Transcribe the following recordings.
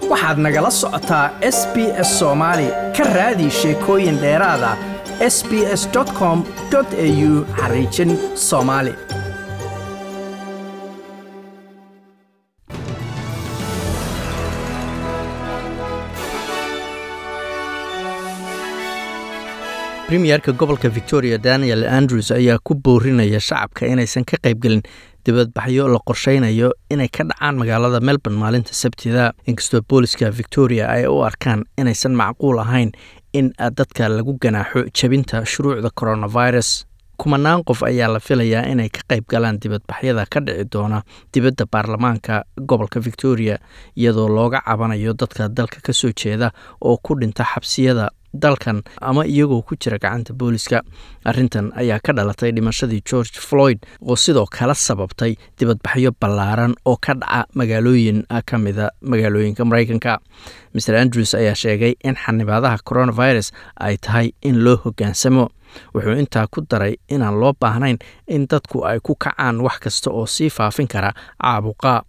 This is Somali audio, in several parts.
waxaad nagala socotaa s b s soomaali ka raadi sheekooyin dheeraada s b s com au xariijin soomaali premierka gobolka victoria daniel andrews ayaa ku boorinaya shacabka inaysan ka qaybgelin dibadbaxyo la qorsheynayo inay ka dhacaan magaalada melbourne maalinta sabtida inkastoo booliska victoria ay u arkaan inaysan macquul ahayn in dadka lagu ganaaxo jebinta shuruucda coronavirus kumanaan qof ayaa la filayaa inay ka qayb galaan dibadbaxyada ka dhici doona dibadda baarlamaanka gobolka victoria iyadoo looga cabanayo dadka dalka ka soo jeeda oo ku dhinta xabsiyada dalkan ama iyagoo ku jira gacanta booliska arrintan ayaa ka dhalatay dhimashadii george floyd oo sidoo kale sababtay dibadbaxyo ballaaran oo ka dhaca magaalooyin ka mida magaalooyinka maraykanka mer andrews ayaa sheegay in xanibaadaha coronavirus ay tahay in loo hoggaansamo wuxuu intaa ku daray inaan loo baahnayn in dadku ay ku kacaan wax kasta oo sii faafin kara caabuqa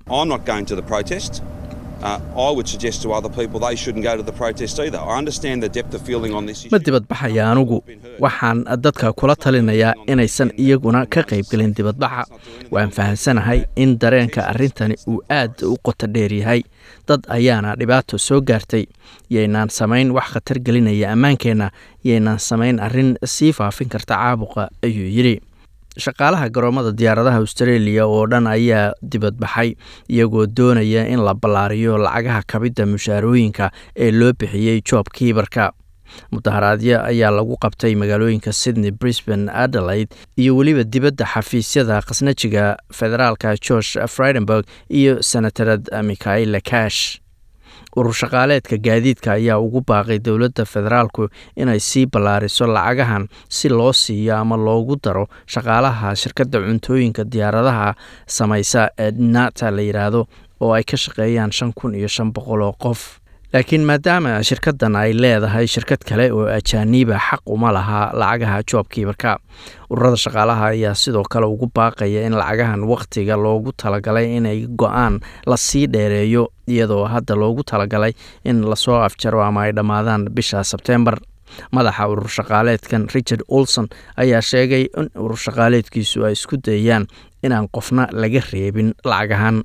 ma dibadbaxaya anugu waxaan dadka kula talinayaa inaysan iyaguna ka qaybgelin dibadbaxa waan fahamsanahay in dareenka arrintani uu aad u qoto dheer yahay dad ayaana dhibaato soo gaartay yaynaan samayn wax khatar gelinaya ammaankeenna yaynaan samayn arrin sii faafin karta caabuqa ayuu yidhi shaqaalaha garoomada diyaaradaha australia oo dhan ayaa dibadbaxay iyagoo doonaya in la ballaariyo lacagaha kabidda mushaarooyinka ee loo bixiyey joob kiibarka mudaharaadyo ayaa lagu qabtay magaalooyinka sydney brisbane adelaide iyo weliba dibadda xafiisyada khasnajiga federaalka george fridenburg iyo senatarad mikhaila cash urur shaqaaleedka gaadiidka ayaa ugu baaqay dowladda federaalku inay sii ballaariso lacagahan si loo siiyo ama loogu daro shaqaalaha shirkadda cuntooyinka diyaaradaha samaysa ee nata la yidhaahdo oo ay ka shaqeeyaan shan kun iyo shan boqol oo qof laakiin maadaama shirkaddan ay leedahay shirkad kale oo ajaaniiba xaq uma laha lacagaha joobkiibarka ururada shaqaalaha ayaa sidoo kale ugu baaqaya in lacagahan wakhtiga loogu talagalay inay go-aan lasii dheereeyo iyadoo hadda loogu talagalay in lasoo afjaro ama ay dhammaadaan bisha sebteembar madaxa urur shaqaaleedkan richard olson ayaa sheegay in urur shaqaaleedkiisu ay isku dayaan inaan qofna laga reebin lacagahan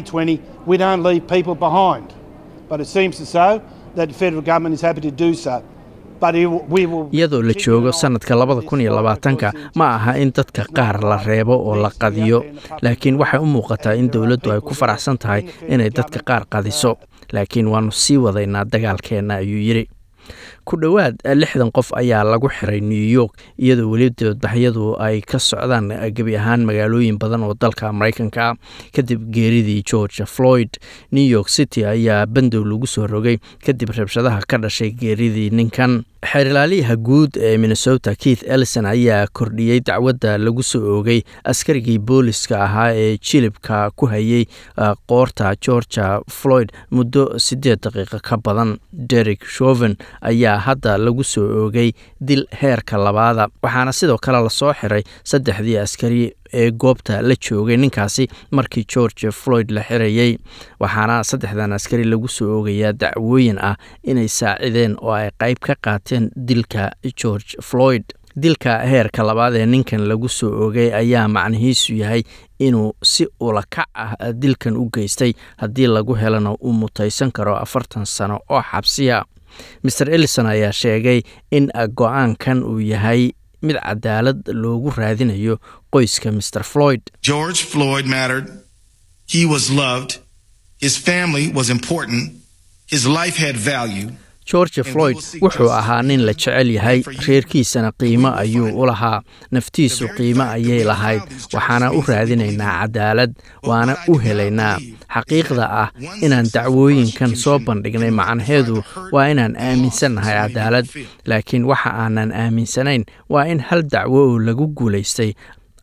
iyadoo la joogo sanadka labada kun iyo labaatanka ma aha in dadka qaar la reebo oo la qadiyo laakiin waxay u muuqataa in dowladdu ay ku faraxsan tahay inay dadka qaar qadiso laakiin waannu sii wadaynaa dagaalkeenna ayuu yidhi ku dhowaad lixdan qof ayaa lagu xiray new york iyadoo weli dibadbaxyadu ay ka socdaan gebi ahaan magaalooyin badan oo dalka maraykanka kadib geeridii george floyd new york city ayaa bandow lagu soo rogay kadib rabshadaha ka dhashay geeridii ninkan xeerlaaliyaha guud ee minnesota keith ellison ayaa kordhiyey dacwadda lagu soo oogay askarigii booliska ahaa ee jilibka ku hayay qoorta georgia floyd muddo siddeed daqiiqo ka badan derek shoven ayaa hadda lagu soo oogay dil heerka labaada waxaana sidoo kale lasoo xiray saddexdii askari ee goobta la joogay ninkaasi markii george floyd la xirayey waxaana saddexdan askari lagu soo oogayaa dacwooyin ah inay saacideen oo ay qayb ka qaateen dilka george floyd dilka heerka labaad ee ninkan lagu soo oogay ayaa macnihiisu yahay inuu si ulakac ah dilkan u geystay haddii lagu helana uu mutaysan karo afartan sano oo xabsiya mer ellison ayaa sheegay in go-aankan uu yahay mid cadaalad loogu raadinayo qoyska mr floyd george floyd mattered he was loved his family was important his life had value george floyd wuxuu ahaa nin la jecel yahay reerkiisana qiimo ayuu u lahaa naftiisu qiimo ayay lahayd waxaana u raadinaynaa cadaalad waana u helaynaa xaqiiqda ah inaan dacwooyinkan soo bandhignay macnaheedu waa inaan aaminsannahay cadaalad laakiin waxa aanan aaminsanayn waa in hal dacwo oo lagu guulaystay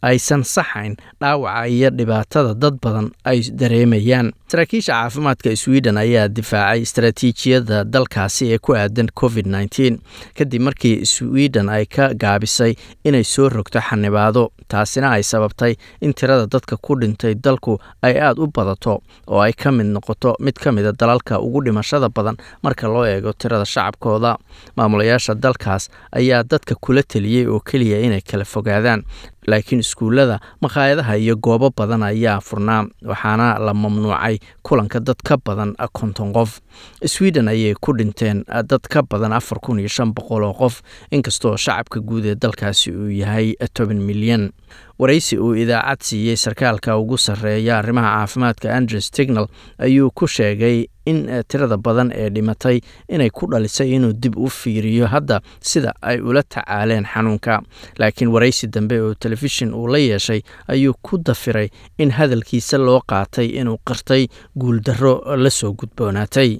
aysan saxayn dhaawaca iyo dhibaatada dad badan ay dareemayaan saraakiisha caafimaadka sweden ayaa difaacay istaraatiijiyadda dalkaasi ee ku aadan covid nteen kadib markii sweden ay ka gaabisay inay soo rogto xanibaado taasina ay sababtay in tirada dadka ku dhintay dalku ay aada u badato oo ay ka mid noqoto mid ka mida dalalka ugu dhimashada badan marka loo eego tirada shacabkooda maamulayaasha dalkaas ayaa dadka kula teliyey oo keliya inay kala fogaadaan laakiin iskuullada makhaayadaha iyo goobo badan ayaa furnaa waxaana la mamnuucay kulanka dad ka badan konton qof sweden ayay ku dhinteen dad ka badan afar kun iyo shan boqol oo qof inkastoo shacabka guud ee dalkaasi uu yahay toban milyan waraysi uu idaacad siiyey sarkaalka ugu sarreeya arrimaha caafimaadka andrew stignal ayuu ku sheegay in tirada badan ee dhimatay inay ku dhalisay inuu dib u fiiriyo hadda sida ay ula tacaaleen xanuunka laakiin waraysi dambe oo telefishin uu la yeeshay ayuu ku dafiray in hadalkiisa loo qaatay inuu qirtay guuldarro la soo gudboonaatay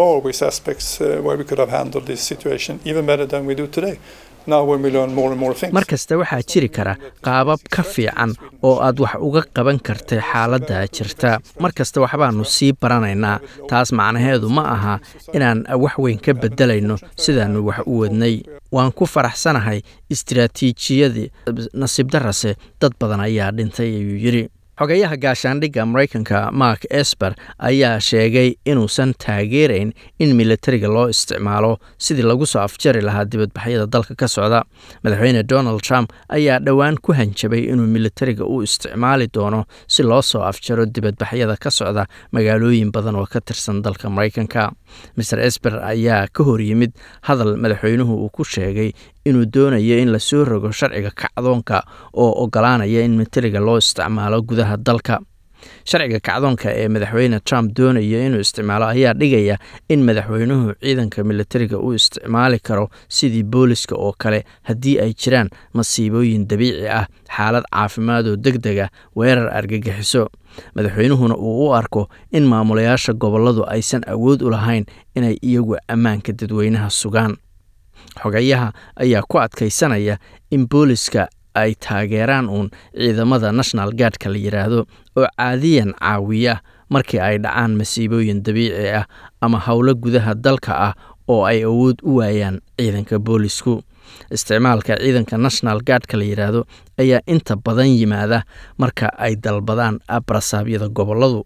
mar kasta waxaa jiri kara qaabab ka fiican oo aad wax uga qaban kartay xaaladda jirta mar kasta waxbaanu sii baranaynaa taas macnaheedu ma aha inaan wax weyn ka beddelayno sidaannu wax u wadnay waan ku faraxsanahay istiraatiijiyadii nasiib darase dad badan ayaa dhintay ayuu yidhi xogeyaha gaashaandhigga maraykanka mark esper ayaa sheegay inuusan taageerayn in militariga loo isticmaalo sidii lagu soo afjari lahaa dibadbaxyada dalka ka socda madaxweyne donald trump ayaa dhowaan ku hanjabay inuu militariga u isticmaali doono si loo soo afjaro dibadbaxyada ka socda magaalooyin badan oo ka tirsan dalka maraykanka maer esper ayaa ka hor yimid hadal madaxweynuhu uu ku sheegay inuu doonayo in lasoo rogo sharciga kacdoonka oo ogolaanaya in militariga loo isticmaalo gudaha dalka sharciga kacdoonka ee madaxweyne trump doonaya inuu isticmaalo ayaa dhigaya in madaxweynuhu ciidanka militariga u isticmaali karo sidii booliska oo kale haddii ay jiraan masiibooyin dabiici ah xaalad caafimaad oo deg deg ah weerar argagixiso madaxweynuhuna uu u arko in maamulayaasha gobolladu aysan awood u lahayn inay iyagu ammaanka dadweynaha sugaan xogayaha ayaa ku adkaysanaya in booliska ay taageeraan uun ciidamada national guardka la yidhaahdo oo caadiyan caawiya markii ay dhacaan masiibooyin dabiici ah ama howlo gudaha dalka ah oo ay awood u waayaan ciidanka boolisku isticmaalka ciidanka national guardka la yidhaahdo ayaa inta badan yimaada marka ay dalbadaan barasaabyada gobolladu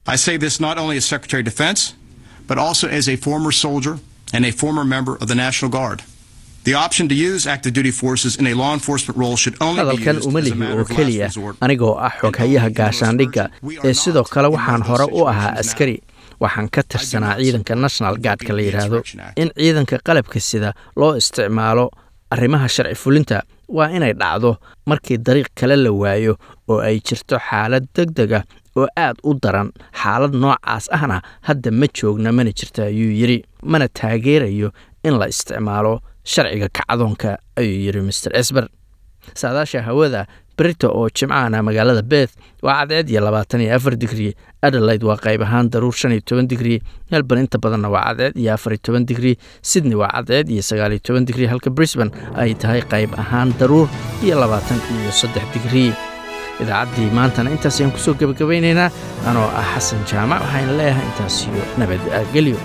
but also as a former soldier and a former member of the National Guard. The option to use active duty forces in a law enforcement role should only be hadalkan used uma as a lihi matter oo of last keliya resort. anigoo ah xoghayaha gaashaandhigga ee sidoo kale waxaan hore u ahaa askari waxaan ka tirsanaa ciidanka national guardka la yidhaahdo in ciidanka qalabka sida loo isticmaalo arrimaha sharci fulinta waa inay dhacdo markii dariiq kale la waayo oo ay jirto xaalad deg deg ah oo aad u daran xaalad noocaas ahna hadda ma joogna mana jirta ayuu yidhi mana taageerayo in la isticmaalo sharciga kacdoonka ayuu yidhi master esber saadaasha hawada berita oo jimcahana magaalada beth waa cadceed iyo labaatan iyo afar digrii adelaide waa qayb ahaan daruur shan iyo toban digrii melbourne inta badanna waa cadceed iyo afar iyo toban digrii sydney waa cadceed iyo sagaal iyo toban digrii halka brisbane ay tahay qayb ahaan daruur iyo labaatan iyo saddex digrii idaacaddii maantana intaas ayaan kusoo gebagabaynaynaa anoo ah xasan jaamac waxayna leeyahay intaas iyo nabadgelyo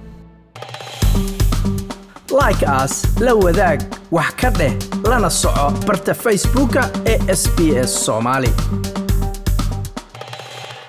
like as la wadaag wax ka dheh lana soco barta facebooka ee sbs somali